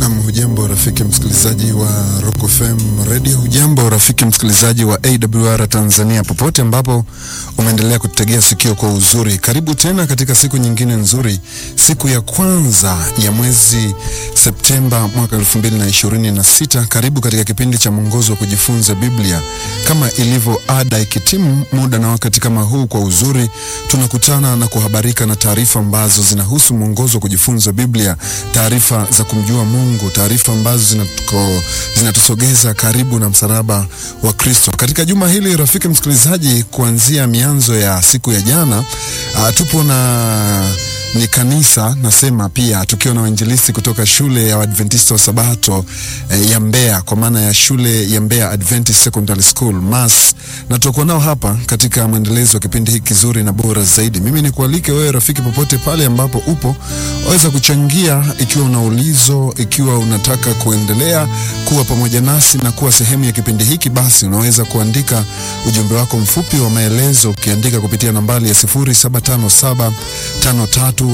Nam, hujambo rafiki msikilizaji wa Rock FM Radio, hujambo rafiki msikilizaji wa AWR Tanzania, popote ambapo umeendelea kututegea sikio kwa uzuri. Karibu tena katika siku nyingine nzuri, siku ya kwanza ya mwezi Septemba mwaka 2026. Karibu katika kipindi cha mwongozo wa kujifunza Biblia. Kama ilivyo ada, ikitimu muda na wakati kama huu, kwa uzuri tunakutana na kuhabarika na taarifa ambazo zinahusu mwongozo wa kujifunza Biblia, taarifa za kumjua Mungu, taarifa ambazo zinatuko, zinatusogeza karibu na msalaba wa Kristo. Katika juma hili rafiki msikilizaji, kuanzia mianzo ya siku ya jana, uh, tupo na ni kanisa nasema pia tukiwa na wainjilisti kutoka shule ya Adventista wa Sabato eh, ya Mbeya kwa maana ya shule ya Mbeya Adventist Secondary School MAS, na tutakuwa nao hapa katika mwendelezo wa kipindi hiki kizuri na bora zaidi. Mimi ni kualike wewe rafiki, popote pale ambapo upo, waweza kuchangia ikiwa una ulizo, ikiwa unataka kuendelea kuwa pamoja nasi na kuwa sehemu ya kipindi hiki, basi unaweza kuandika ujumbe wako mfupi wa maelezo ukiandika kupitia nambari ya 0757 53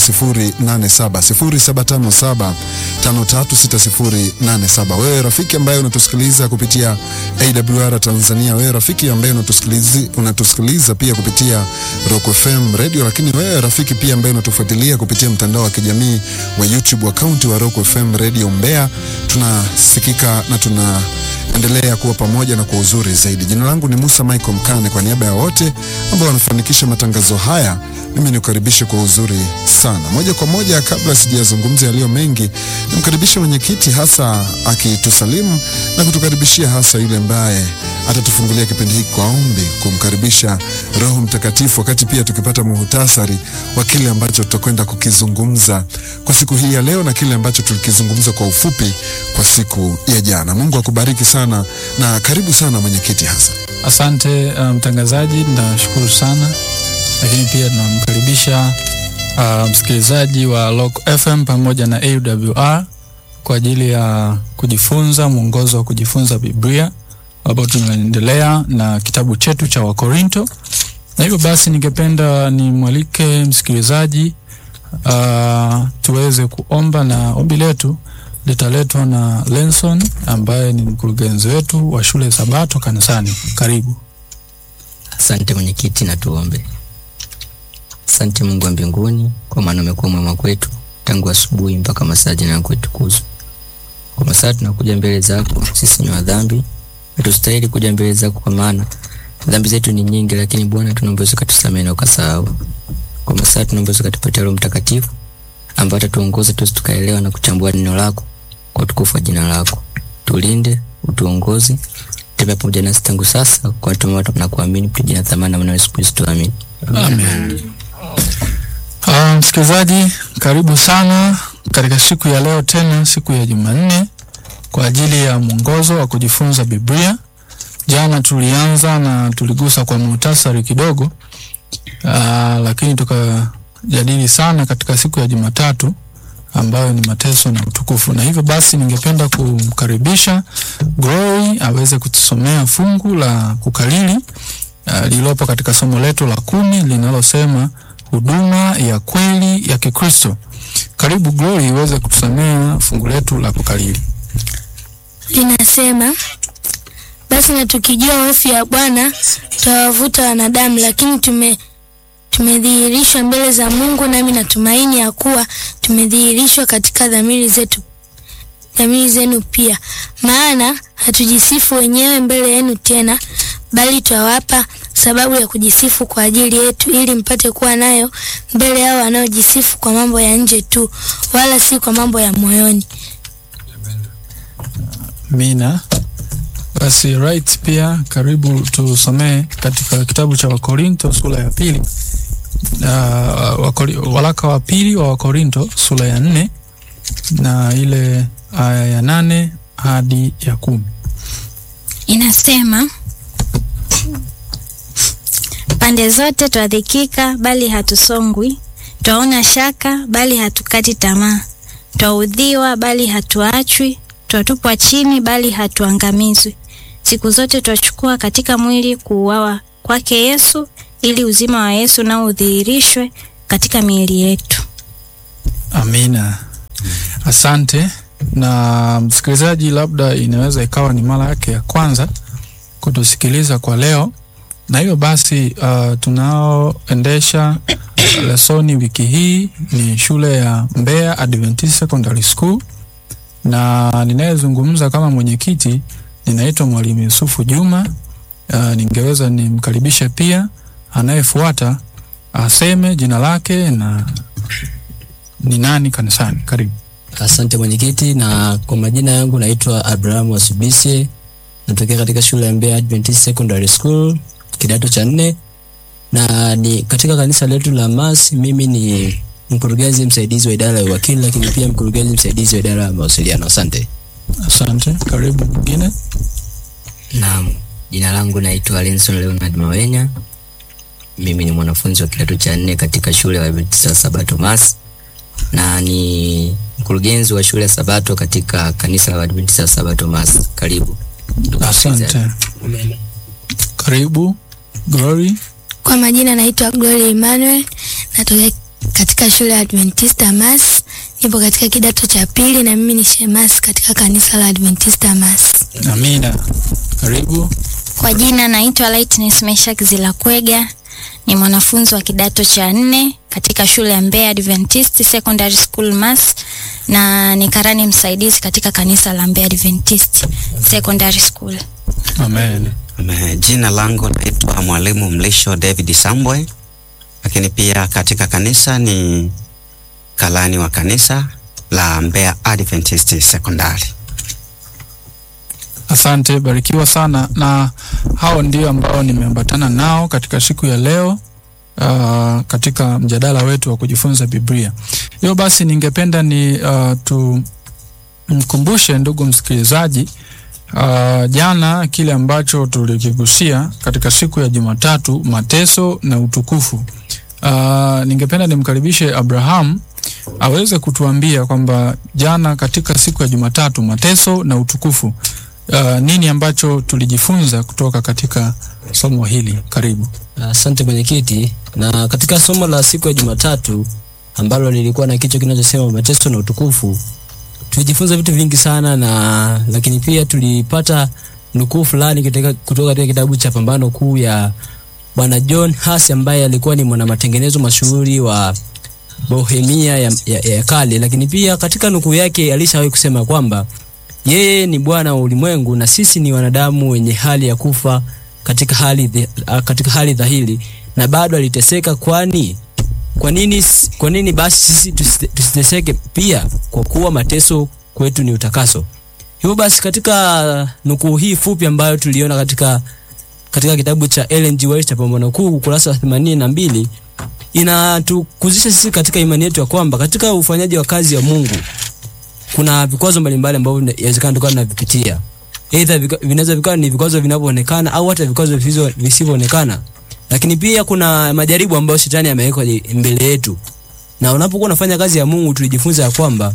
6087 0757536087. Wewe rafiki ambaye unatusikiliza kupitia AWR Tanzania, wewe rafiki ambaye unatusikiliza, unatusikiliza pia kupitia Rock FM Radio, lakini wewe rafiki pia ambaye unatufuatilia kupitia mtandao wa kijamii wa YouTube akaunti wa Rock FM Radio Mbeya, tunasikika na tuna endelea kuwa pamoja na kwa uzuri zaidi. Jina langu ni Musa Michael Mkane, kwa niaba ya wote ambao wanafanikisha matangazo haya, mimi nikukaribishe kwa uzuri sana. Moja kwa moja, kabla sijazungumza yaliyo mengi, nimkaribishe mwenyekiti hasa akitusalimu na kutukaribishia hasa yule ambaye atatufungulia kipindi hiki kwa ombi, kumkaribisha Roho Mtakatifu, wakati pia tukipata muhutasari wa kile ambacho tutakwenda kukizungumza kwa siku hii ya leo na kile ambacho tulikizungumza kwa ufupi kwa siku ya jana. Mungu akubariki sana na karibu sana mwenyekiti hasa. Asante mtangazaji, um, nashukuru sana lakini pia tunamkaribisha uh, msikilizaji wa Rock FM pamoja na AWR kwa ajili ya kujifunza mwongozo wa kujifunza Biblia ambapo tunaendelea na kitabu chetu cha Wakorinto, na hivyo basi ningependa nimwalike msikilizaji uh, tuweze kuomba, na ombi letu litaletwa na Lenson ambaye ni mkurugenzi wetu wa shule Sabato kanisani. Karibu. Asante mwenyekiti, na tuombe. Asante Mungu wa mbinguni, kwa maana umekuwa mwema kwetu tangu asubuhi mpaka masaa jina yako itukuzwe. Kwa masaa tunakuja mbele zako, sisi ni wadhambi, hatustahili kuja mbele zako, kwa maana dhambi zetu ni nyingi, lakini Bwana tunaomba ukatusamehe na ukasahau. Kwa masaa tunaomba ukatupatia Roho Mtakatifu ambaye atatuongoza tusi tukaelewa na kuchambua neno lako kwa utukufu wa jina lako. Tulinde, utuongoze, tembea pamoja nasi tangu sasa, kwa tuma na kuamini kwa jina thamani na mwana Yesu Kristo, amen. Amen. Uh, msikilizaji karibu sana katika siku ya leo tena siku ya Jumanne kwa ajili ya mwongozo wa kujifunza Biblia. Jana tulianza na tuligusa kwa muhtasari kidogo uh, lakini tukajadili sana katika siku ya Jumatatu ambayo ni mateso na utukufu, na hivyo basi ningependa kumkaribisha Glory aweze kutusomea fungu la kukalili uh, lililopo katika somo letu la kumi linalosema huduma ya kweli ya Kikristo. Karibu Glory iweze kutusomea fungu letu la kukalili. Linasema, basi na tukijua hofu ya Bwana tutawavuta wanadamu, lakini tume tumedhihirishwa mbele za Mungu, nami natumaini ya kuwa tumedhihirishwa katika dhamiri zetu dhamiri zenu pia. Maana hatujisifu wenyewe mbele yenu tena, bali twawapa sababu ya kujisifu kwa ajili yetu, ili mpate kuwa nayo mbele yao wanaojisifu kwa mambo ya nje tu, wala si kwa mambo ya moyoni. Mina basi right, pia karibu tusomee katika kitabu cha Wakorinto sura ya pili uh, wakori, walaka wa pili wa Wakorinto sura ya nne na ile aya ya nane hadi ya kumi inasema pande zote twadhikika, bali hatusongwi; twaona shaka, bali hatukati tamaa; twaudhiwa, bali hatuachwi; twatupwa chini, bali hatuangamizwi. Siku zote twachukua katika mwili kuuawa kwake Yesu, ili uzima wa Yesu nao udhihirishwe katika miili yetu. Amina. Asante. na msikilizaji labda inaweza ikawa ni mara yake ya kwanza kutusikiliza kwa leo, na hiyo basi uh, tunaoendesha lesoni wiki hii ni shule ya Mbeya Adventist Secondary School, na ninayezungumza kama mwenyekiti ninaitwa Mwalimu Yusufu Juma. Uh, ningeweza nimkaribishe pia anayefuata aseme jina lake na ni nani kanisani. Karibu. Asante mwenyekiti, na kwa majina yangu naitwa Abraham Wasubise, natokea katika shule ya Mbeya Adventist Secondary School kidato cha nne, na ni katika kanisa letu la MAS. Mimi ni mkurugenzi msaidizi wa idara ya uwakili, lakini pia mkurugenzi msaidizi wa idara ya mawasiliano. Asante. Asante. Karibu mwingine. Naam, jina langu naitwa Lenson Leonard Mawenya. Mimi ni mwanafunzi wa kidato cha nne katika shule ya Adventista Sabato Mas na ni mkurugenzi wa shule ya Sabato katika kanisa la Adventista Sabato Mas. Karibu. ndugu msikilizaji. Asante. Karibu Glory. Kwa majina naitwa Glory Emmanuel, natokea katika shule ya Adventista Mas. Nipo katika kidato cha pili na mimi ni shemasi katika kanisa la Adventista Mas. Amina. Karibu. Kwa jina naitwa Lightness Meshak Zilakwega, ni mwanafunzi wa kidato cha nne katika shule ya Mbeya Adventist Secondary School Mas, na ni karani msaidizi katika kanisa la Mbeya Adventist Secondary School. Amen. Ame- Jina langu naitwa Mwalimu Mlisho David Sambwe, lakini pia katika kanisa ni kalani wa kanisa la Mbeya Adventist Secondary. Asante, barikiwa sana. Na hao ndio ambao nimeambatana nao katika siku ya leo uh, katika mjadala wetu wa kujifunza Biblia. Hiyo basi, ningependa ni uh, tumkumbushe ndugu msikilizaji uh, jana kile ambacho tulikigusia katika siku ya Jumatatu, mateso na utukufu. Uh, ningependa nimkaribishe Abraham aweze kutuambia kwamba jana katika siku ya Jumatatu, mateso na utukufu uh, nini ambacho tulijifunza kutoka katika somo hili. Karibu. Asante mwenyekiti. Na katika somo la siku ya Jumatatu ambalo lilikuwa na kichwa kinachosema mateso na utukufu, tulijifunza vitu vingi sana, na lakini pia tulipata nukuu fulani katika- kutoka katika kitabu cha Pambano Kuu ya Bwana John Huss ambaye alikuwa ni mwanamatengenezo mashuhuri wa Bohemia ya, ya, ya kale, lakini pia katika nukuu yake alishawahi kusema kwamba yeye ni Bwana wa ulimwengu na sisi ni wanadamu wenye hali ya kufa katika hali, dhi- ah, katika hali dhahiri na bado aliteseka. Kwani kwa nini, s- kwa nini basi sisi tusite- tusiteseke pia? Kwa kuwa mateso kwetu ni utakaso. Hivyo basi katika nukuu hii fupi ambayo tuliona katika katika kitabu cha Ellen G. White cha Pambano Kuu ukurasa wa themanini na mbili inatukuzisha sisi katika imani yetu ya kwamba katika ufanyaji wa kazi ya Mungu kuna vikwazo mbalimbali ambavyo vina- inawezekana tukawa tunavipitia. Aidha vika- vinaweza vikawa ni vikwazo vinavyoonekana au hata vikwazo visizo- visivyoonekana, lakini pia kuna majaribu ambayo shetani ameweka je- mbele yetu, na unapokuwa unafanya kazi ya Mungu tulijifunza ya kwamba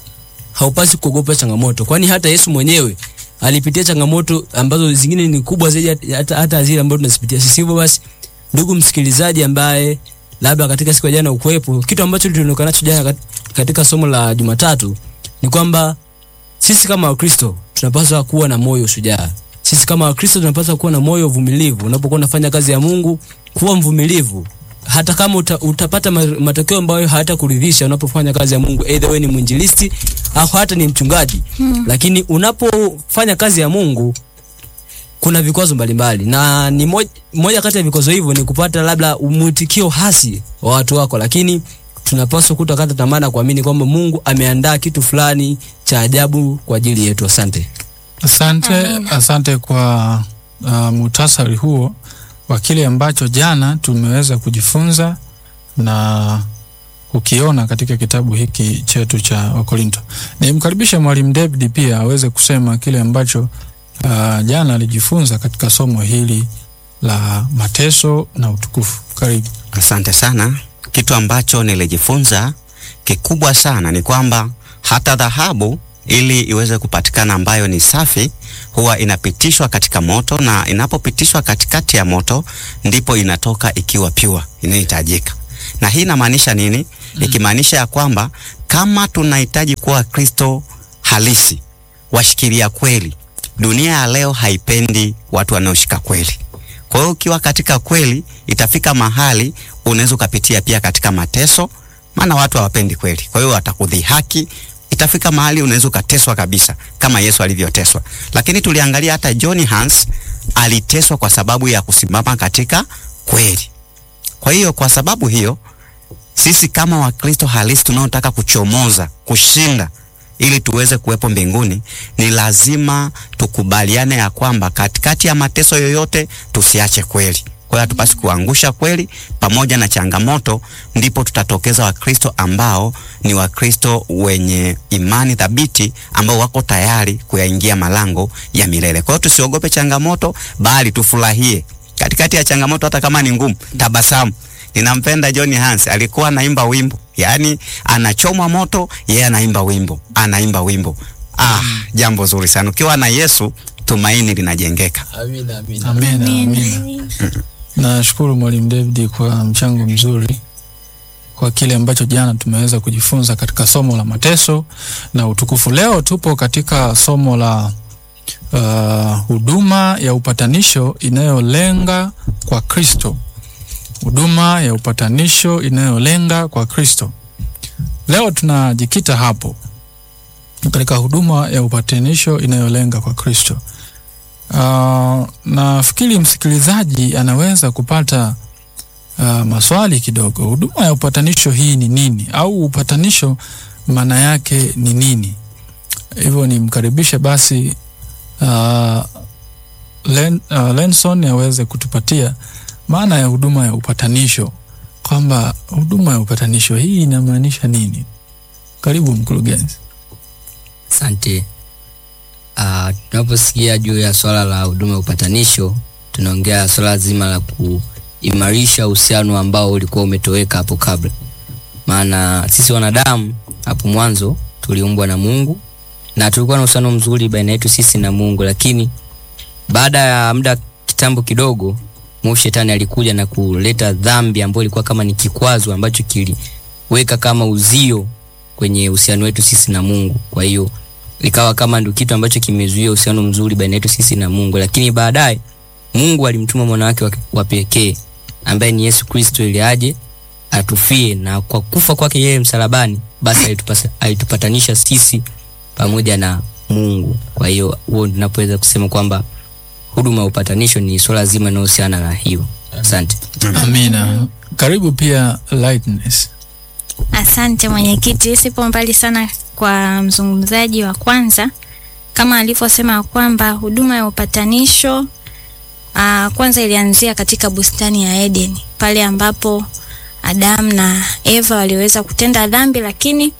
haupasi kuogopa changamoto, kwani hata Yesu mwenyewe alipitia changamoto ambazo zingine ni kubwa zaidi hata- hata, hata zile ambazo tunazipitia sisi. Hivyo basi, ndugu msikilizaji ambaye labda katika siku ya jana ukuwepo, kitu ambacho tulionekana nacho jana kat- katika somo la Jumatatu ni kwamba sisi kama Wakristo tunapaswa kuwa na moyo shujaa. Sisi kama Wakristo tunapaswa kuwa na moyo uvumilivu. Unapokuwa unafanya kazi ya Mungu, kuwa mvumilivu hata kama uta, utapata ma- matokeo ambayo hayatakuridhisha unapofanya kazi ya Mungu, either wewe ni mwinjilisti au hata ni mchungaji hmm. Lakini unapofanya kazi ya Mungu kuna vikwazo mbalimbali, na ni moja, moja kati ya vikwazo hivyo ni kupata labda mwitikio hasi wa watu wako, lakini tunapaswa kutokata tamaa na kuamini kwamba Mungu ameandaa kitu fulani cha ajabu kwa ajili yetu. Asante. Asante, Amina. asante kwa uh, muhtasari huo wa kile ambacho jana tumeweza kujifunza na kukiona katika kitabu hiki chetu cha Wakorinto. Nimkaribishe Mwalimu David pia aweze kusema kile ambacho uh, jana alijifunza katika somo hili la mateso na utukufu. Karibu. Asante sana. Kitu ambacho nilijifunza kikubwa sana ni kwamba hata dhahabu ili iweze kupatikana ambayo ni safi huwa inapitishwa katika moto, na inapopitishwa katikati ya moto ndipo inatoka ikiwa pure inayohitajika. Na hii inamaanisha nini? Ikimaanisha ya kwamba kama tunahitaji kuwa Kristo halisi, washikilia kweli. Dunia ya leo haipendi watu wanaoshika kweli. Kwa hiyo ukiwa katika kweli, itafika mahali unaweza ukapitia pia katika mateso, maana watu hawapendi kweli. Kwa hiyo watakudhihaki, itafika mahali unaweza ukateswa kabisa kama Yesu alivyoteswa. Lakini tuliangalia hata John Hans aliteswa kwa sababu ya kusimama katika kweli. Kwa hiyo kwa sababu hiyo sisi kama Wakristo halisi tunaotaka kuchomoza, kushinda ili tuweze kuwepo mbinguni, ni lazima tukubaliane ya kwamba katikati ya mateso yoyote tusiache kweli. Kwa hiyo hatupasi kuangusha kweli pamoja na changamoto, ndipo tutatokeza Wakristo ambao ni Wakristo wenye imani thabiti, ambao wako tayari kuyaingia malango ya milele. Kwa hiyo tusiogope changamoto, bali tufurahie katikati ya changamoto, hata kama ni ngumu, tabasamu. Ninampenda John Hans, alikuwa anaimba wimbo, yaani anachomwa moto, yeye anaimba wimbo, anaimba wimbo. Ah, jambo zuri sana. Ukiwa na Yesu, tumaini linajengeka. Amina, amina. Amina, amina. Nashukuru Mwalimu David kwa mchango mzuri kwa kile ambacho jana tumeweza kujifunza katika somo la mateso na utukufu. Leo tupo katika somo la uh, huduma ya upatanisho inayolenga kwa Kristo. Huduma ya upatanisho inayolenga kwa Kristo. Leo tunajikita hapo katika huduma ya upatanisho inayolenga kwa Kristo. Uh, nafikiri msikilizaji anaweza kupata uh, maswali kidogo. Huduma ya upatanisho hii ni nini, au upatanisho maana yake ni nini? Hivyo nimkaribishe basi uh, Len, uh, Lenson aweze kutupatia maana ya huduma ya upatanisho, kwamba huduma ya upatanisho hii inamaanisha nini. Karibu mkurugenzi. Asante. Uh, tunaposikia juu ya swala la huduma ya upatanisho, tunaongea swala zima la kuimarisha uhusiano ambao ulikuwa umetoweka hapo kabla. Maana sisi wanadamu hapo mwanzo tuliumbwa na Mungu na tulikuwa na uhusiano mzuri baina yetu sisi na Mungu, lakini baada ya muda kitambo kidogo, mwovu shetani alikuja na kuleta dhambi ambayo ilikuwa kama ni kikwazo ambacho kiliweka kama uzio kwenye uhusiano wetu sisi na Mungu. Kwa hiyo ikawa kama ndio kitu ambacho kimezuia uhusiano mzuri baina yetu sisi na Mungu, lakini baadaye Mungu alimtuma mwana wake wa- wa pekee ambaye ni Yesu Kristo ili aje atufie, na kwa kufa kwake yeye msalabani, basi alitupasa, alitupatanisha sisi pamoja na Mungu. Kwa hiyo huo tunapoweza kusema kwamba huduma ya upatanisho ni swala zima linalohusiana na hiyo. Asante. Amina. Karibu pia Lightness. Asante mwenyekiti, sipo mbali sana kwa mzungumzaji wa kwanza, kama alivyosema kwamba huduma ya upatanisho aa, kwanza ilianzia katika bustani ya Eden pale ambapo Adamu na Eva waliweza kutenda dhambi, lakini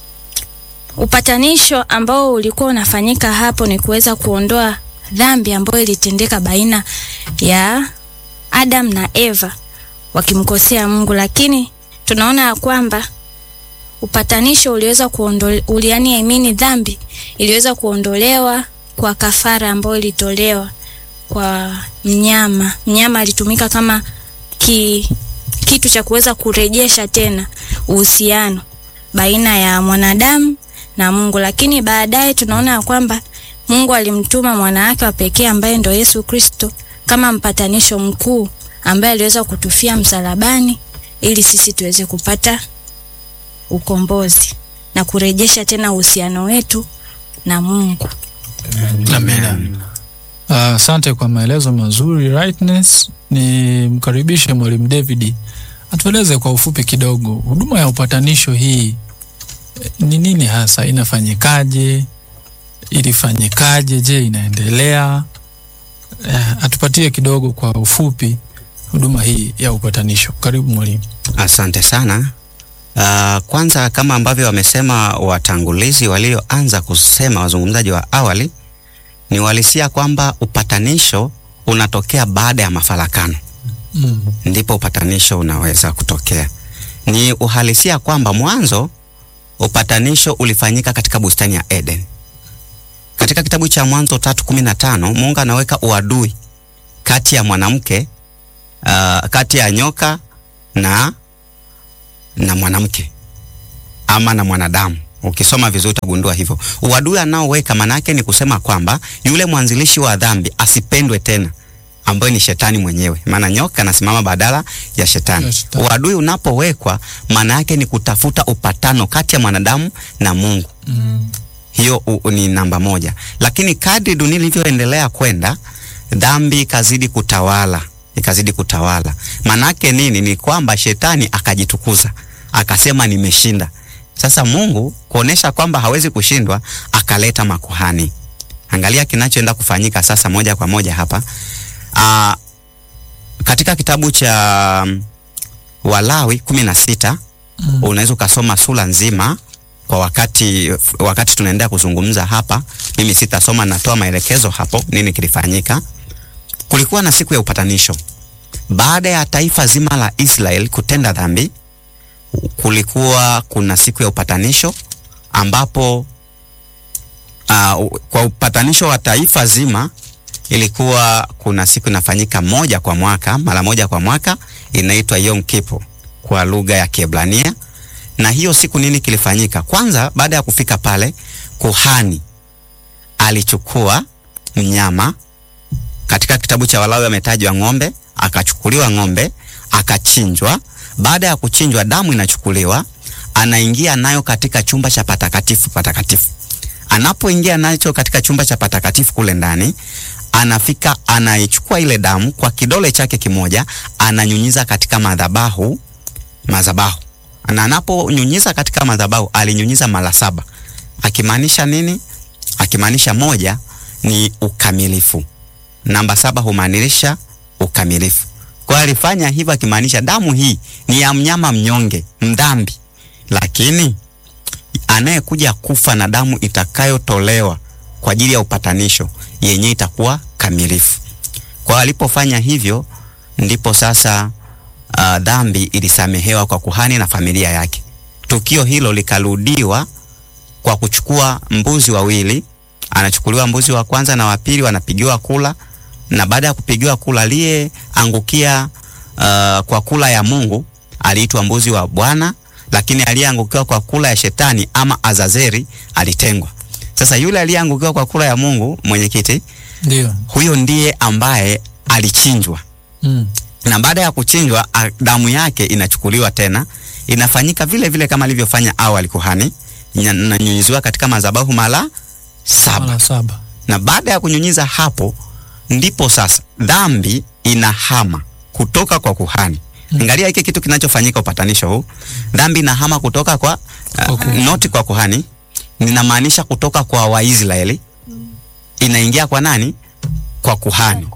upatanisho ambao ulikuwa unafanyika hapo ni kuweza kuondoa dhambi ambayo ilitendeka baina ya Adam na Eva wakimkosea Mungu, lakini tunaona ya kwamba upatanisho uliweza kuondolewa, uliani amini dhambi iliweza kuondolewa kwa kafara ambayo ilitolewa kwa mnyama. Mnyama alitumika kama ki, kitu cha kuweza kurejesha tena uhusiano baina ya mwanadamu na Mungu, lakini baadaye tunaona ya kwamba Mungu alimtuma mwana wake wa pekee ambaye ndo Yesu Kristo kama mpatanisho mkuu ambaye aliweza kutufia msalabani ili sisi tuweze kupata ukombozi na kurejesha tena uhusiano wetu na Mungu. Amina. Ah, Asante kwa maelezo mazuri Rightness. Ni mkaribishe Mwalimu David atueleze kwa ufupi kidogo huduma ya upatanisho hii eh, ni nini hasa, inafanyikaje, ilifanyikaje, je, inaendelea? Eh, atupatie kidogo kwa ufupi huduma hii ya upatanisho. Karibu mwalimu. Asante sana. Uh, kwanza kama ambavyo wamesema watangulizi walioanza kusema wazungumzaji wa awali, ni uhalisia kwamba upatanisho unatokea baada ya mafarakano, Mm. ndipo upatanisho unaweza kutokea. Ni uhalisia kwamba mwanzo upatanisho ulifanyika katika bustani ya Eden. Katika kitabu cha Mwanzo tatu kumi na tano Mungu anaweka uadui kati ya mwanamke uh, kati ya nyoka na na mwanamke ama na mwanadamu Ukisoma vizuri utagundua hivyo. Uadui anaoweka manake ni kusema kwamba yule mwanzilishi wa dhambi asipendwe tena, ambaye ni shetani mwenyewe, maana nyoka anasimama badala ya shetani. Ya shetani. Uadui unapowekwa maana yake ni kutafuta upatano kati ya mwanadamu na Mungu. Mm. Hiyo u, u, ni namba moja, lakini kadri dunia ilivyoendelea kwenda, dhambi ikazidi kutawala, ikazidi kutawala. Manake nini? Ni kwamba shetani akajitukuza, akasema nimeshinda. Sasa Mungu kuonesha kwamba hawezi kushindwa, akaleta makuhani. Angalia kinachoenda kufanyika sasa moja kwa moja hapa. Aa, katika kitabu cha mm, Walawi kumi na sita Mm. unaweza ukasoma sura nzima kwa wakati wakati tunaendelea kuzungumza hapa. Mimi sitasoma, natoa maelekezo hapo nini kilifanyika. Kulikuwa na siku ya upatanisho baada ya taifa zima la Israel kutenda dhambi. Kulikuwa kuna siku ya upatanisho ambapo uh, kwa upatanisho wa taifa zima ilikuwa kuna siku inafanyika moja kwa mwaka, mara moja kwa mwaka, inaitwa Yom Kippur kwa lugha ya Kiebrania. Na hiyo siku nini kilifanyika? Kwanza, baada ya kufika pale, kuhani alichukua mnyama. Katika kitabu cha Walawi ametajwa ng'ombe, akachukuliwa ng'ombe akachinjwa. Baada ya kuchinjwa, damu inachukuliwa, anaingia nayo katika chumba cha patakatifu patakatifu. Anapoingia nacho katika chumba cha patakatifu kule ndani, anafika anaichukua ile damu kwa kidole chake kimoja, ananyunyiza katika madhabahu madhabahu, na anaponyunyiza katika madhabahu alinyunyiza mara saba, akimaanisha nini? Akimaanisha moja ni ukamilifu, namba saba humaanisha ukamilifu. Kwa hiyo alifanya hivyo akimaanisha damu hii ni ya mnyama mnyonge mdhambi, lakini anayekuja kufa na damu itakayotolewa kwa ajili ya upatanisho yenye itakuwa kamilifu. Kwa hiyo alipofanya hivyo, ndipo sasa uh, dhambi ilisamehewa kwa kuhani na familia yake. Tukio hilo likarudiwa kwa kuchukua mbuzi wawili, anachukuliwa mbuzi wa kwanza na wa pili, wanapigiwa kula, na baada ya kupigiwa kula, aliyeangukia uh, kwa kula ya Mungu aliitwa mbuzi wa Bwana, lakini aliyeangukiwa kwa kula ya shetani ama Azazeri alitengwa. Sasa yule aliyeangukiwa kwa kula ya Mungu, mwenyekiti, Ndio. huyo ndiye ambaye alichinjwa Mm. na baada ya kuchinjwa a- damu yake inachukuliwa tena, inafanyika vile vile kama alivyofanya awali kuhani, nya- inanyunyiziwa katika madhabahu mara saba, Mara saba. na baada ya kunyunyiza hapo, ndipo sasa dhambi inahama kutoka kwa kuhani. Angalia hiki kitu kinachofanyika upatanisho huu, dhambi inahama kutoka kwa Kwa uh, kuhani. noti kwa kuhani, ninamaanisha kutoka kwa Waisraeli inaingia kwa nani? Kwa kuhani.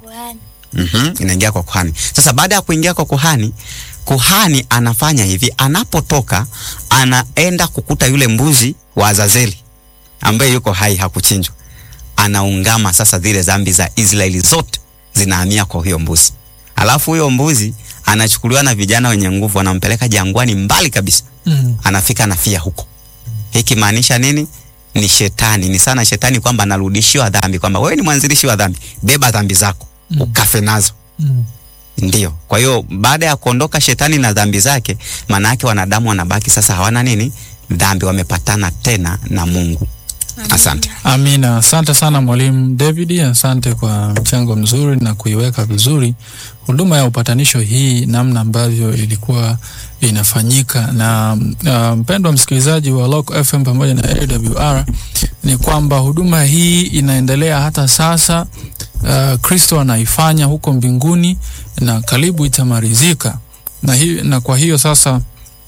Mhm, inaingia kwa kuhani. Sasa baada ya kuingia kwa kuhani, kuhani anafanya hivi, anapotoka anaenda kukuta yule mbuzi wa Azazeli ambaye yuko hai hakuchinjwa, anaungama sasa zile dhambi za Israeli zote zinahamia kwa huyo mbuzi, alafu huyo mbuzi anachukuliwa na vijana wenye nguvu, wanampeleka jangwani mbali kabisa, Mm. anafika anafia huko. Hiki maanisha nini? Ni shetani, ni sana shetani kwamba anarudishiwa dhambi, kwamba wewe ni mwanzilishi wa dhambi, beba dhambi zako Mm. ukafe nazo. Mm. Ndio. Kwa hiyo baada ya kuondoka shetani na dhambi zake, maana yake wanadamu wanabaki sasa hawana nini? Dhambi, wamepatana tena na Mungu. Asante. Amina, asante sana mwalimu David, asante kwa mchango mzuri na kuiweka vizuri huduma ya upatanisho hii, namna ambavyo ilikuwa inafanyika. Na uh, mpendwa msikilizaji wa Local FM pamoja na AWR, ni kwamba huduma hii inaendelea hata sasa. Uh, Kristo anaifanya huko mbinguni na karibu itamalizika, na, hi, na kwa hiyo sasa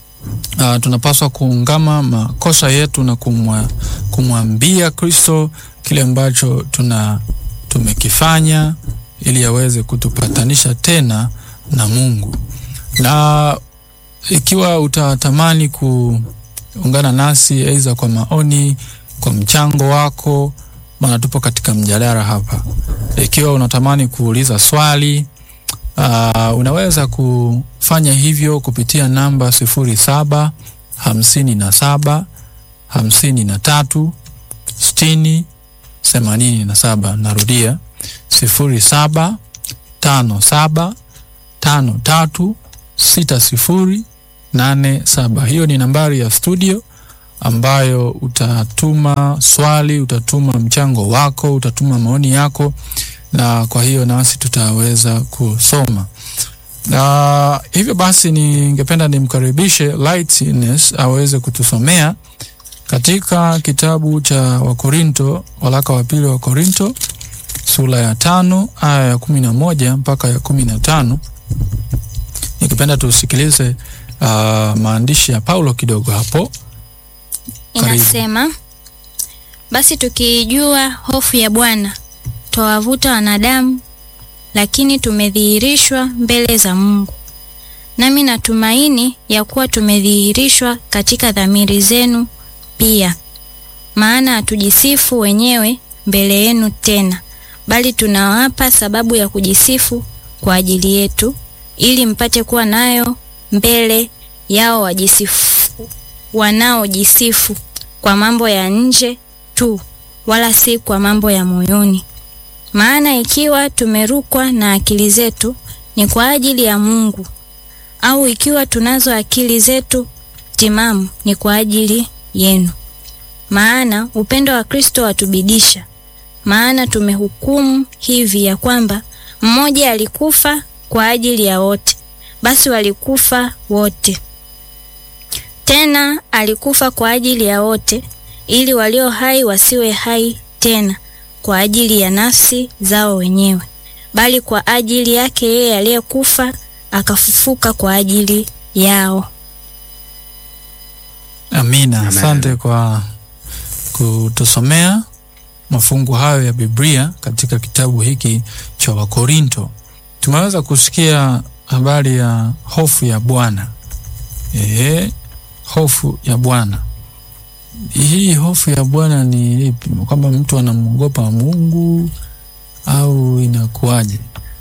uh, tunapaswa kuungama makosa yetu na kumwa, kumwambia Kristo kile ambacho tuna tumekifanya ili aweze kutupatanisha tena na Mungu. Na ikiwa utatamani kuungana nasi aidha kwa maoni, kwa mchango wako, maana tupo katika mjadala hapa. Ikiwa unatamani kuuliza swali Uh, unaweza kufanya hivyo kupitia namba sifuri saba hamsini na saba hamsini na tatu sitini themanini na saba. Narudia sifuri saba tano saba tano tatu sita sifuri nane saba. Hiyo ni nambari ya studio ambayo utatuma swali, utatuma mchango wako, utatuma maoni yako, na kwa hiyo nasi tutaweza kusoma. Na hivyo basi, ningependa nimkaribishe Lightness aweze kutusomea katika kitabu cha Wakorinto, waraka wa pili wa Korinto sura ya tano aya ya kumi na moja mpaka ya kumi na tano. Nikipenda tusikilize uh, maandishi ya Paulo kidogo hapo. Karibu. Inasema, basi tukiijua hofu ya Bwana twawavuta wanadamu, lakini tumedhihirishwa mbele za Mungu. Nami natumaini ya kuwa tumedhihirishwa katika dhamiri zenu pia. Maana hatujisifu wenyewe mbele yenu tena, bali tunawapa sababu ya kujisifu kwa ajili yetu, ili mpate kuwa nayo mbele yao wajisifu wanaojisifu kwa mambo ya nje tu, wala si kwa mambo ya moyoni. Maana ikiwa tumerukwa na akili zetu ni kwa ajili ya Mungu, au ikiwa tunazo akili zetu timamu ni kwa ajili yenu. Maana upendo wa Kristo watubidisha. Maana tumehukumu hivi ya kwamba mmoja alikufa kwa ajili ya wote, basi walikufa wote. Tena alikufa kwa ajili ya wote, ili walio hai wasiwe hai tena kwa ajili ya nafsi zao wenyewe, bali kwa ajili yake yeye aliyekufa akafufuka kwa ajili yao. Amina. Amen. Asante kwa kutusomea mafungu hayo ya Biblia katika kitabu hiki cha Wakorinto. Tumeweza kusikia habari ya hofu ya Bwana. Ehe, hofu ya Bwana. Hii hofu ya Bwana ni ipi? Kwamba mtu anamwogopa Mungu au inakuwaje?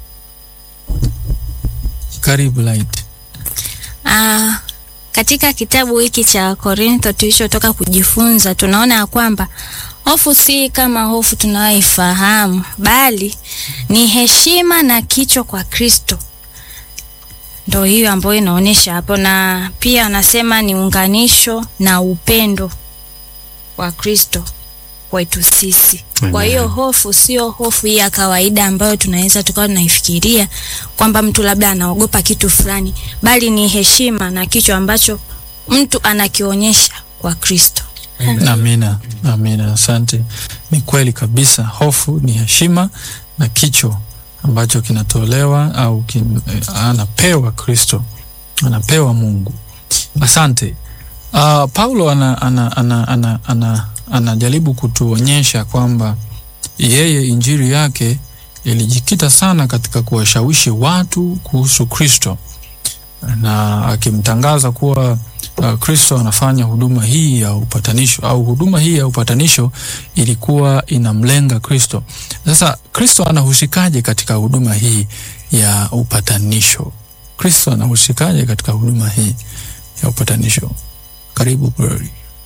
Karibu Light. Ah, katika kitabu hiki cha Korintho tulichotoka kujifunza tunaona ya kwamba hofu si kama hofu tunayoifahamu, bali ni heshima na kicho kwa Kristo. Ndo hiyo ambayo inaonyesha hapo, na pia anasema ni unganisho na upendo wa Kristo kwetu sisi. Kwa hiyo hofu sio hofu hii ya kawaida ambayo tunaweza tukawa tunaifikiria kwamba mtu labda anaogopa kitu fulani, bali ni heshima na kicho ambacho mtu anakionyesha kwa Kristo. Amina, amina, asante. Ni kweli kabisa, hofu ni heshima na kicho ambacho kinatolewa au kin, eh, anapewa Kristo, anapewa Mungu. Asante. Uh, Paulo ana, ana, ana, ana, ana, anajaribu kutuonyesha kwamba yeye injili yake ilijikita sana katika kuwashawishi watu kuhusu Kristo na akimtangaza kuwa uh, Kristo anafanya huduma hii ya upatanisho au huduma hii ya upatanisho ilikuwa inamlenga Kristo. Sasa Kristo anahusikaje katika huduma hii ya upatanisho? Kristo anahusikaje katika huduma hii ya upatanisho? Karibu Glory.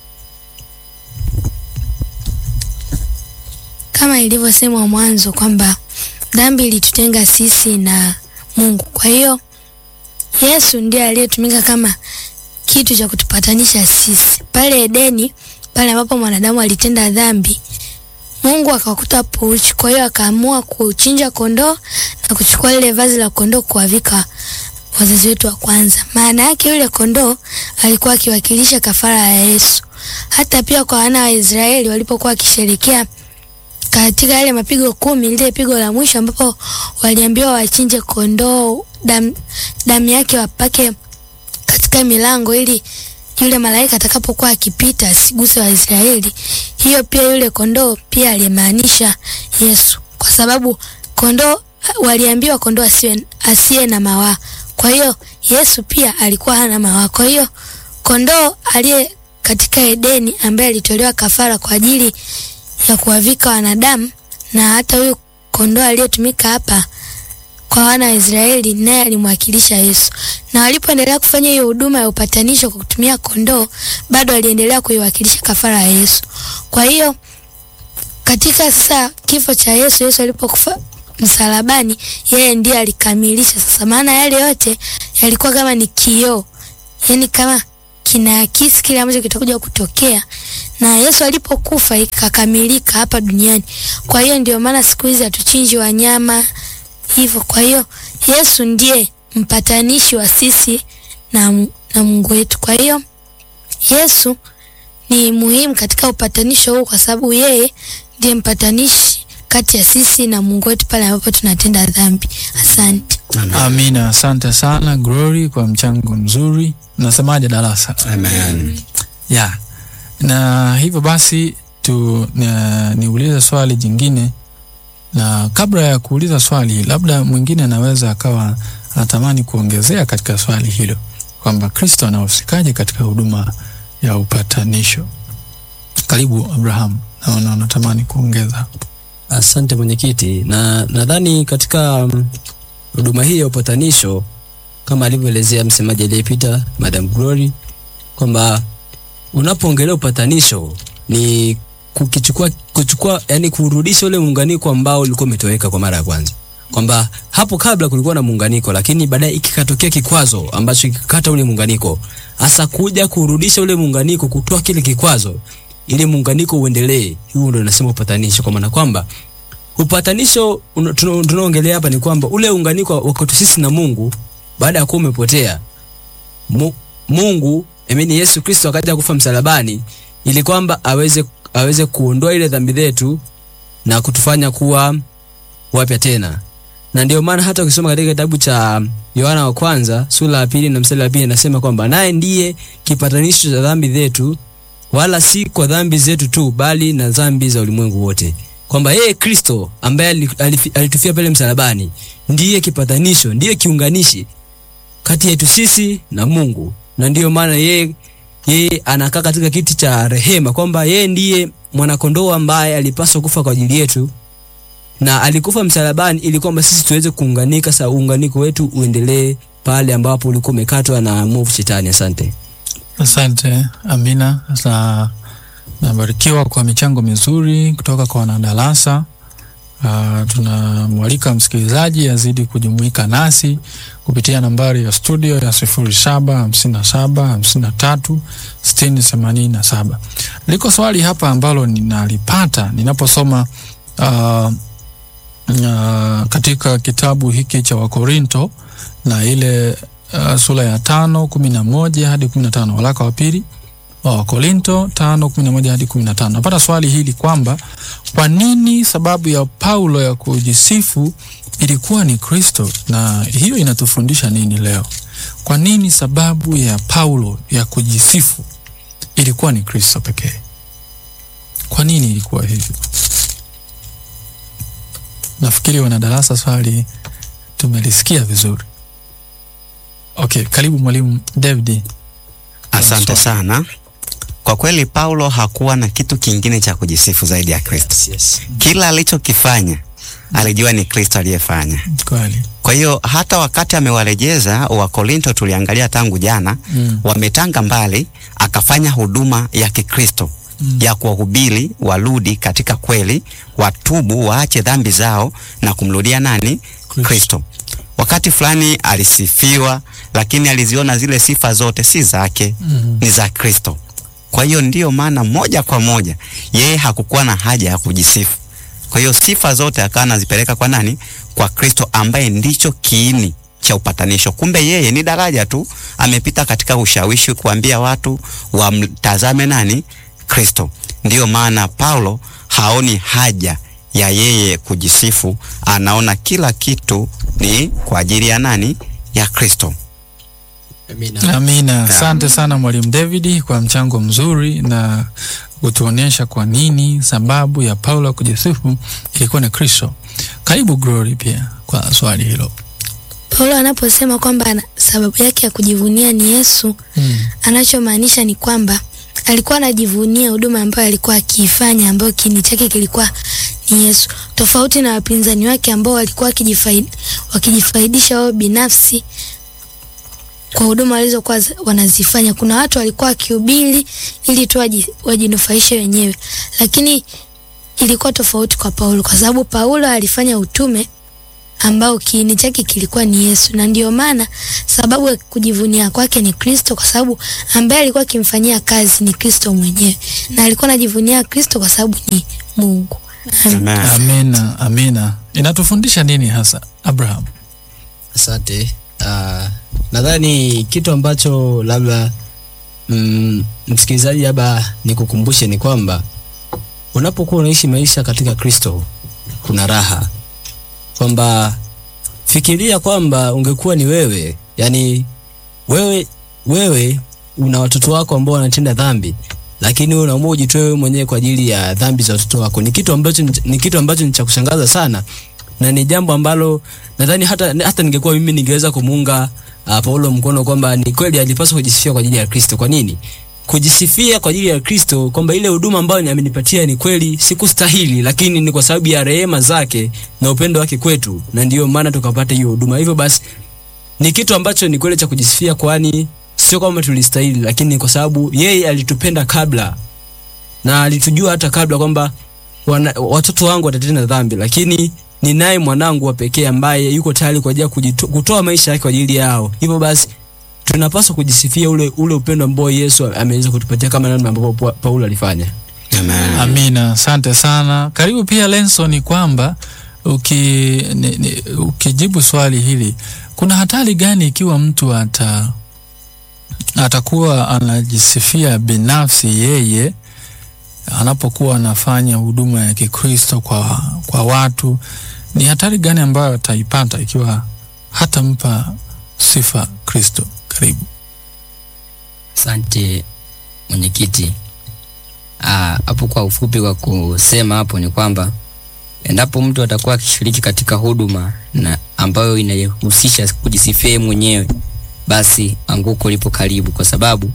kama ilivyosemwa mwanzo kwamba dhambi ilitutenga sisi na Mungu. Kwa hiyo Yesu ndiye aliyetumika kama kitu cha kutupatanisha sisi. Pale Edeni, pale ambapo mwanadamu alitenda dhambi, Mungu akakuta hapo uchi. Kwa hiyo akaamua kuchinja kondoo na kuchukua lile vazi la kondoo kuwavika wazazi wetu wa kwanza. Maana yake yule kondoo alikuwa akiwakilisha kafara ya Yesu. Hata pia kwa wana wa Israeli walipokuwa wakisherekea katika yale mapigo kumi, lile pigo la mwisho ambapo waliambiwa wachinje kondoo, damu damu yake wapake katika milango ili yule malaika atakapokuwa akipita asiguse Waisraeli. Hiyo pia yule kondoo pia alimaanisha Yesu, kwa sababu kondoo waliambiwa kondoo asiwe asiye na mawaa. Kwa hiyo Yesu pia alikuwa hana mawaa. Kwa hiyo kondoo aliye katika Edeni ambaye alitolewa kafara kwa ajili ya kuwavika wanadamu, na hata huyu kondoo aliyetumika hapa kwa wana wa Israeli naye alimwakilisha Yesu. Na walipoendelea kufanya hiyo huduma ya upatanisho kwa kutumia kondoo, bado aliendelea kuiwakilisha kafara ya Yesu. Kwa hiyo katika sasa kifo cha Yesu, Yesu alipokufa msalabani, yeye ndiye alikamilisha sasa, maana yale yote yalikuwa kama ni kioo, yani kama kinaakisi kile ambacho kitakuja kutokea, na Yesu alipokufa ikakamilika hapa duniani. Kwa hiyo ndio maana siku hizi hatuchinji wanyama hivyo. Kwa hiyo Yesu ndiye mpatanishi wa sisi na, na Mungu wetu. Kwa hiyo Yesu ni muhimu katika upatanisho huu kwa sababu yeye ndiye mpatanishi kati ya sisi na Mungu wetu pale ambapo tunatenda dhambi. Asante. Amina, asante sana Glory kwa mchango mzuri. Nasemaje darasa? Amen. ya na hivyo basi tu na, niulize swali jingine, na kabla ya kuuliza swali, labda mwingine anaweza akawa anatamani kuongezea katika swali hilo kwamba Kristo anahusikaje katika huduma ya upatanisho. Karibu Abraham, naona unatamani kuongeza. Asante mwenyekiti, na nadhani katika mm, huduma hii ya upatanisho kama alivyoelezea msemaji aliyepita Madam Glory kwamba unapoongelea upatanisho ni kukichukua kuchukua, yani kurudisha ule muunganiko ambao ulikuwa umetoweka kwa mara ya kwanza, kwamba hapo kabla kulikuwa na muunganiko, lakini baadaye ikikatokea kikwazo ambacho kikakata ule muunganiko, hasa kuja kurudisha ule muunganiko, kutoa kile kikwazo ili muunganiko uendelee. Hiyo ndio nasema upatanisho, kwa maana kwamba upatanisho una- tuna- tunaongelea hapa ni kwamba ule unganiko wa kwetu sisi na Mungu baada ya kuwa umepotea Mu, Mungu amini Yesu Kristo akaja kufa msalabani ili kwamba aweze aweze kuondoa ile dhambi zetu na kutufanya kuwa wapya tena. Na ndio maana hata ukisoma katika kitabu cha Yohana wa kwanza sura ya pili na mstari wa pili inasema kwamba naye ndiye kipatanisho cha dhambi zetu, wala si kwa dhambi zetu tu, bali na dhambi za ulimwengu wote, kwamba yeye Kristo ambaye ali- alifi- alitufia pale msalabani ndiye kipatanisho, ndiye kiunganishi kati yetu sisi na Mungu, na ndiyo maana yeye yeye anakaa katika kiti cha rehema, kwamba yeye ndiye mwanakondoo ambaye alipaswa kufa kwa ajili yetu na alikufa msalabani ili kwamba sisi tuweze kuunganika. Sasa uunganiko wetu uendelee pale ambapo ulikuwa umekatwa na mwovu shetani. Asante. Asante Amina, na nabarikiwa kwa michango mizuri kutoka kwa wanadarasa. Uh, tunamwalika msikilizaji azidi kujumuika nasi kupitia nambari ya studio ya sifuri saba hamsini na saba hamsini na tatu sitini themanini na saba. Liko swali hapa ambalo ninalipata ninaposoma uh, uh, katika kitabu hiki cha Wakorinto na ile uh, sura ya tano kumi na moja hadi kumi na tano waraka wa pili wa Wakorinto tano kumi na moja hadi kumi na tano napata swali hili kwamba kwa nini sababu ya Paulo ya kujisifu ilikuwa ni Kristo, na hiyo inatufundisha nini leo? Kwa nini sababu ya Paulo ya kujisifu ilikuwa ni Kristo pekee? Kwa nini ilikuwa hivyo? Nafikiri wanadarasa swali tumelisikia vizuri. Okay, karibu mwalimu David. Asante sana. Kwa kweli Paulo hakuwa na kitu kingine cha kujisifu zaidi ya Kristo. Yes. Kila alichokifanya alijua ni Kristo aliyefanya. Kweli. Kwa hiyo hata wakati amewarejeza Wakorinto, tuliangalia tangu jana, Mm. wametanga mbali, akafanya huduma ya Kikristo Mm. ya kuwahubiri warudi katika kweli, watubu, waache dhambi zao na kumrudia nani? Kristo. Kristo. Wakati fulani alisifiwa, lakini aliziona zile sifa zote si zake, Mhm. ni za Kristo. Kwa hiyo ndiyo maana moja kwa moja yeye hakukuwa na haja ya kujisifu. Kwa hiyo sifa zote akawa anazipeleka kwa nani? Kwa Kristo ambaye ndicho kiini cha upatanisho. Kumbe yeye ni daraja tu, amepita katika ushawishi kuambia watu wamtazame nani? Kristo. Ndiyo maana Paulo haoni haja ya yeye kujisifu, anaona kila kitu ni kwa ajili ya nani? Ya Kristo. Amina. Amina. Asante sana mwalimu David kwa mchango mzuri na kutuonyesha kwa nini sababu ya Paulo kujisifu ilikuwa ni Kristo. Karibu Glory pia kwa swali hilo. Paulo anaposema kwamba ana- sababu yake ya kujivunia ni Yesu, Mm. anachomaanisha ni kwamba alikuwa anajivunia huduma ambayo alikuwa akiifanya, ambayo kiini chake kilikuwa ni Yesu, tofauti na wapinzani wake ambao walikuwa wakijifaid, wakijifaidisha wao binafsi kwa huduma walizokuwa za- wanazifanya. Kuna watu walikuwa wakihubiri ili tu waji- wajinufaishe wenyewe, lakini ilikuwa tofauti kwa Paulo, kwa sababu Paulo alifanya utume ambao kiini chake kilikuwa ni Yesu, na ndio maana sababu ya kujivunia kwake ni Kristo, kwa sababu ambaye alikuwa akimfanyia kazi ni Kristo mwenyewe, na alikuwa anajivunia Kristo kwa sababu ni Mungu. Amen. Amen. Amina, amina. Inatufundisha nini hasa Abraham? Asante. Uh, nadhani kitu ambacho labda mm, msikilizaji labda nikukumbushe ni kwamba unapokuwa unaishi maisha katika Kristo kuna raha, kwamba fikiria kwamba ungekuwa ni wewe, yani wewe wewe una watoto wako ambao wanatenda dhambi, lakini wewe unaamua ujitoe wewe mwenyewe kwa ajili ya dhambi za watoto wako. Ni kitu ambacho ni kitu ambacho ni cha kushangaza sana na ni jambo ambalo nadhani hata hata ningekuwa mimi ningeweza kumuunga uh, Paulo mkono kwamba ni kweli alipaswa kujisifia kwa ajili ya Kristo. Kwa nini? Kujisifia kwa ajili ya Kristo kwamba ile huduma ambayo amenipatia ni kweli sikustahili, lakini ni kwa sababu ya rehema zake na upendo wake kwetu, na ndiyo maana tukapata hiyo huduma. Hivyo basi ni kitu ambacho ni kweli cha kujisifia, kwani sio kwamba tulistahili, lakini ni kwa sababu yeye alitupenda kabla na alitujua hata kabla kwamba wana, watoto wangu watatenda dhambi, lakini ni naye mwanangu wa pekee ambaye yuko tayari kwa ajili ya kujito- kutoa maisha yake kwa ajili yao. Hivyo basi tunapaswa kujisifia ule ule upendo ambao Yesu ameweza kutupatia kama namna ambavyo Pa- Paulo alifanya. Amen. Amina, asante sana. Karibu pia Lenson, ni kwamba uki, ni, ni, ukijibu swali hili, kuna hatari gani ikiwa mtu ata atakuwa anajisifia binafsi yeye anapokuwa anafanya huduma ya Kikristo kwa, kwa watu? Ni hatari gani ambayo ataipata ikiwa hatampa sifa Kristo? Karibu. Asante mwenyekiti. Ah, hapo kwa ufupi kwa kusema hapo ni kwamba endapo mtu atakuwa akishiriki katika huduma na ambayo inahusisha kujisifia yeye mwenyewe, basi anguko lipo karibu, kwa sababu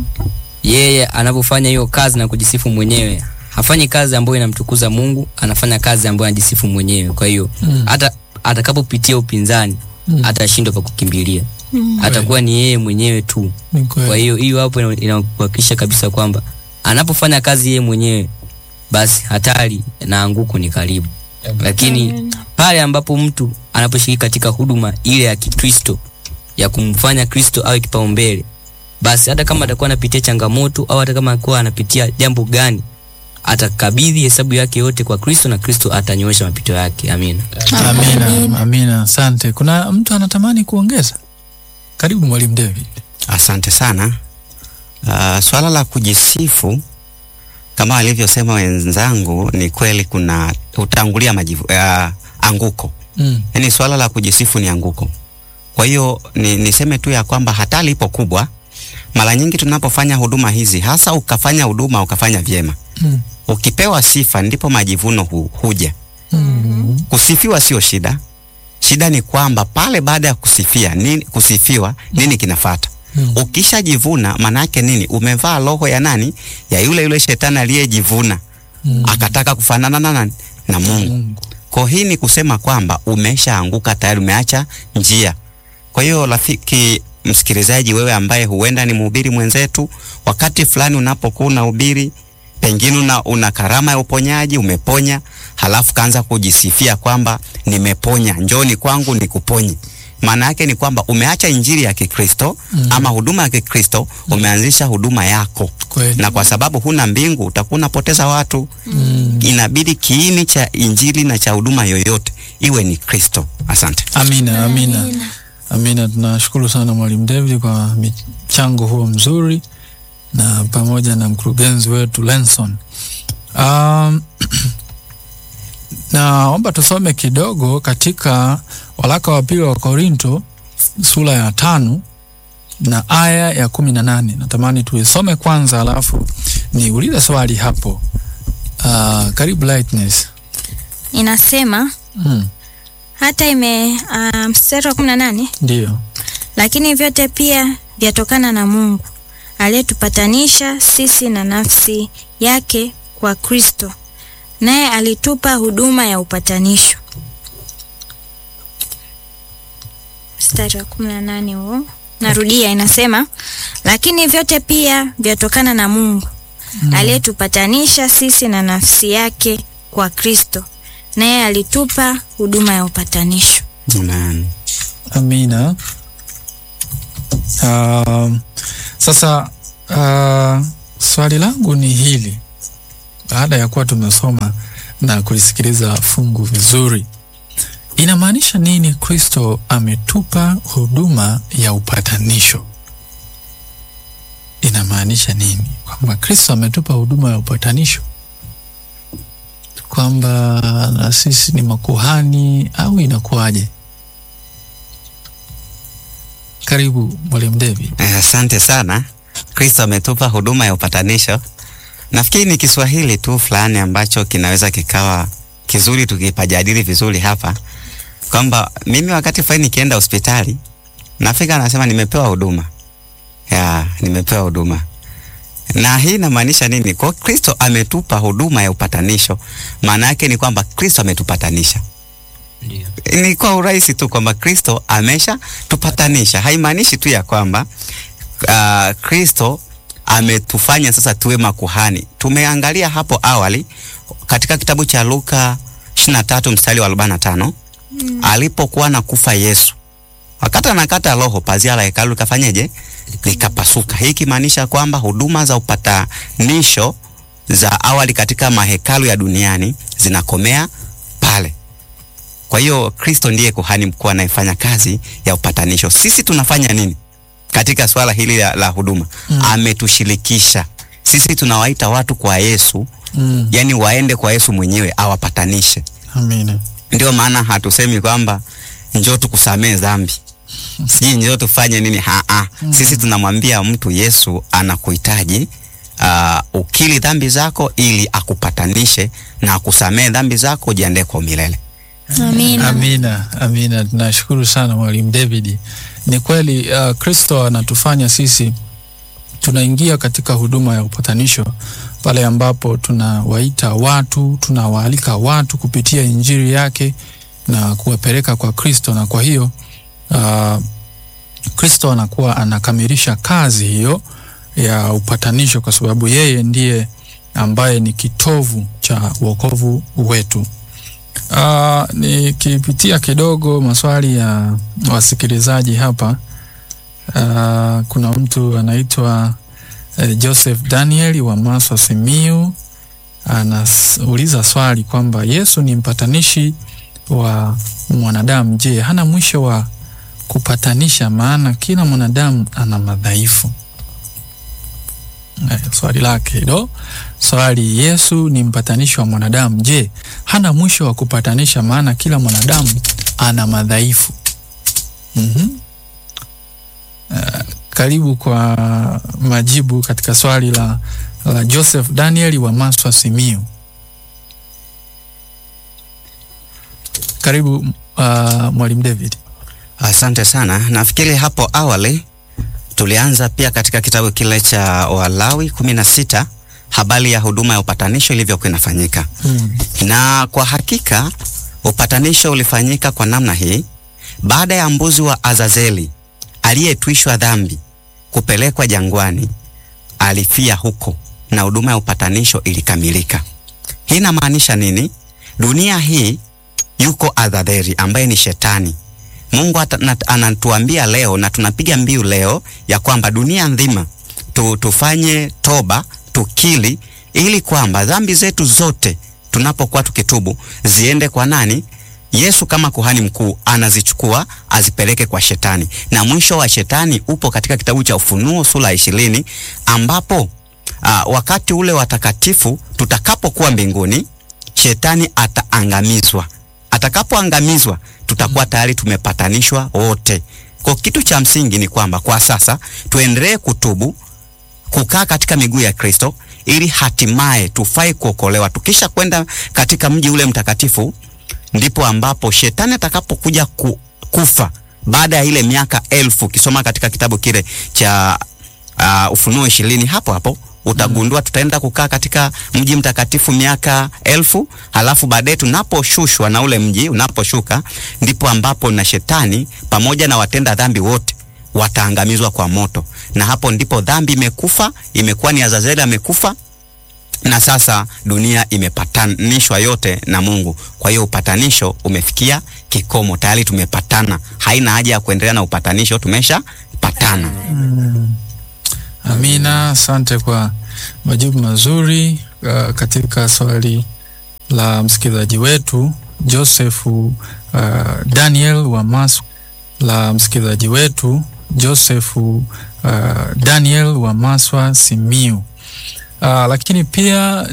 yeye anapofanya hiyo kazi na kujisifu mwenyewe hafanyi kazi ambayo inamtukuza Mungu, anafanya kazi ambayo anajisifu mwenyewe. Kwa hiyo hata atakapopitia upinzani atashindwa pa kukimbilia, atakuwa ni yeye mwenyewe tu. Ni kweli. Kwa hiyo hiyo hapo ina- inakuhakikisha kabisa kwamba anapofanya kazi yeye mwenyewe basi hatari na anguko ni karibu. Lakini pale ambapo mtu anaposhiriki katika huduma ile ya Kikristo ya kumfanya Kristo awe kipaumbele, basi hata kama atakuwa anapitia changamoto au hata kama atakuwa anapitia jambo gani, atakabidhi hesabu yake yote kwa Kristo na Kristo atanyoosha mapito yake. Amina. Amina, amina, asante. Kuna mtu anatamani kuongeza? Karibu Mwalimu David. Asante sana. Uh, swala la kujisifu kama alivyosema wenzangu, ni kweli kuna utangulia majivu, uh, anguko. Mm. Yaani swala la kujisifu ni anguko. Kwa hiyo ni, niseme tu ya kwamba hatari ipo kubwa. Mara nyingi tunapofanya huduma hizi, hasa ukafanya huduma ukafanya vyema, Mm. ukipewa sifa ndipo majivuno hu, huja. Mm. Kusifiwa sio shida. Shida ni kwamba pale baada ya kusifia nini, kusifiwa nini kinafata? Mm. Ukishajivuna maana yake nini? Umevaa roho ya nani? Ya yule yule shetani aliyejivuna Mm. akataka kufanana na nani? Na Mungu. Mungu. Kwa hii ni kusema kwamba umeshaanguka tayari, umeacha njia. Kwa hiyo rafiki msikilizaji, wewe ambaye huenda ni mhubiri mwenzetu, wakati fulani unapokuwa unahubiri, pengine una, una karama ya uponyaji, umeponya, halafu kaanza kujisifia kwamba nimeponya, njoni kwangu nikuponye. Maana yake ni kwamba umeacha injili ya Kikristo Mm. ama huduma ya Kikristo, umeanzisha huduma yako, Kweli. na kwa sababu huna mbingu utakuwa unapoteza watu Mm. inabidi kiini cha injili na cha huduma yoyote iwe ni Kristo. Asante. Amina, amina, amina. Tunashukuru sana Mwalimu David kwa michango huo mzuri na pamoja na mkurugenzi wetu Lenson. Um, naomba tusome kidogo katika waraka wa pili wa Korinto sura ya tano na aya ya kumi na nane. Natamani tuisome kwanza, alafu niulize swali hapo. Uh, karibu Lightness. Inasema Mm, hata ime uh, mstari wa kumi na nane ndio. lakini vyote pia vyatokana na Mungu aliyetupatanisha sisi na nafsi yake kwa Kristo, naye alitupa huduma ya upatanisho. Mstari wa kumi na nane huo, narudia, inasema lakini vyote pia vyatokana na Mungu aliyetupatanisha sisi na nafsi yake kwa Kristo, naye alitupa huduma ya upatanisho. Amen. Amina. Um, sasa uh, swali langu ni hili, baada ya kuwa tumesoma na kulisikiliza fungu vizuri, inamaanisha nini Kristo ametupa huduma ya upatanisho? Inamaanisha nini kwamba Kristo ametupa huduma ya upatanisho, kwamba na sisi ni makuhani au inakuwaje? Karibu Mwalimu David. Eh, Asante sana. Kristo ametupa huduma ya upatanisho. Nafikiri ni Kiswahili tu fulani ambacho kinaweza kikawa kizuri tukipajadili vizuri hapa, kwamba mimi wakati fulani nikienda hospitali nafika nasema nimepewa huduma ya, nimepewa huduma na hii inamaanisha nini? Kwa Kristo ametupa huduma ya upatanisho, maana yake ni kwamba Kristo ametupatanisha Ndio. ni kwa urahisi tu kwamba Kristo amesha tupatanisha. Haimaanishi tu ya kwamba uh, Kristo ametufanya sasa tuwe makuhani. Tumeangalia hapo awali katika kitabu cha Luka 23 mstari wa 45 mm. alipokuwa nakufa Yesu wakati anakata roho, pazia la hekalu likafanyeje? Likapasuka. Hii ikimaanisha kwamba huduma za upatanisho za awali katika mahekalu ya duniani zinakomea pale. Kwa hiyo Kristo ndiye kuhani mkuu anayefanya kazi ya upatanisho. Sisi tunafanya nini katika swala hili la, la huduma? Mm. Ametushirikisha sisi, tunawaita watu kwa Yesu, Mm. yani waende kwa Yesu mwenyewe awapatanishe. Amina. Ndio maana hatusemi kwamba njoo tukusamee dhambi, sijui njoo tufanye nini. Haa, sisi tunamwambia mtu Yesu anakuhitaji uh, ukili dhambi zako ili akupatanishe na akusamee dhambi zako, ujiandae kwa milele. Amina. Amina, amina. Tunashukuru sana Mwalimu David. Ni kweli uh, Kristo anatufanya sisi tunaingia katika huduma ya upatanisho pale ambapo tunawaita watu, tunawaalika watu kupitia injili yake na kuwapeleka kwa Kristo, na kwa hiyo uh, Kristo anakuwa anakamilisha kazi hiyo ya upatanisho, kwa sababu yeye ndiye ambaye ni kitovu cha wokovu wetu. Uh, nikipitia kidogo maswali ya wasikilizaji hapa. Uh, kuna mtu anaitwa uh, Joseph Daniel wa Maswa Simiu anauliza swali kwamba Yesu ni mpatanishi wa mwanadamu. Je, hana mwisho wa kupatanisha? Maana kila mwanadamu ana madhaifu. Eh, swali lake hilo swali, Yesu ni mpatanishi wa mwanadamu. Je, hana mwisho wa kupatanisha? Maana kila mwanadamu ana madhaifu. Mhm. Uh, karibu kwa majibu katika swali la, la Joseph Daniel wa Maswa Simiu. Karibu uh, Mwalimu David. Asante sana. Nafikiri hapo awali tulianza pia katika kitabu kile cha Walawi kumi na sita habari ya huduma ya upatanisho ilivyokuwa inafanyika, Mm. na kwa hakika upatanisho ulifanyika kwa namna hii. Baada ya mbuzi wa Azazeli aliyetwishwa dhambi kupelekwa jangwani, alifia huko na huduma ya upatanisho ilikamilika. Hii inamaanisha nini? Dunia hii yuko Azazeli ambaye ni shetani. Mungu ata- na- anatuambia leo na tunapiga mbiu leo ya kwamba dunia nzima tu, tufanye toba tukili, ili kwamba dhambi zetu zote tunapokuwa tukitubu ziende kwa nani? Yesu kama kuhani mkuu anazichukua azipeleke kwa shetani, na mwisho wa shetani upo katika kitabu cha Ufunuo sura ya ishirini ambapo aa, wakati ule watakatifu tutakapokuwa mbinguni, shetani ataangamizwa. Atakapoangamizwa tutakuwa tayari tumepatanishwa wote. Kwa kitu cha msingi ni kwamba kwa sasa tuendelee kutubu, kukaa katika miguu ya Kristo ili hatimaye tufai kuokolewa. Tukisha kwenda katika mji ule mtakatifu, ndipo ambapo shetani atakapokuja ku, kufa baada ya ile miaka elfu. Ukisoma katika kitabu kile cha uh, Ufunuo ishirini, hapo hapo utagundua tutaenda kukaa katika mji mtakatifu miaka elfu, halafu baadaye tunaposhushwa na ule mji unaposhuka, ndipo ambapo na shetani pamoja na watenda dhambi wote wataangamizwa kwa moto, na hapo ndipo dhambi imekufa, imekuwa ni Azazeli amekufa, na sasa dunia imepatanishwa yote na Mungu. Kwa hiyo upatanisho umefikia kikomo, tayari tumepatana. Haina haja ya kuendelea na upatanisho, tumeshapatana. Amina, asante kwa majibu mazuri uh, katika swali la msikilizaji wetu Joseph uh, Daniel wa Mas la msikilizaji wetu Joseph uh, Daniel wa Maswa Simiu. Uh, lakini pia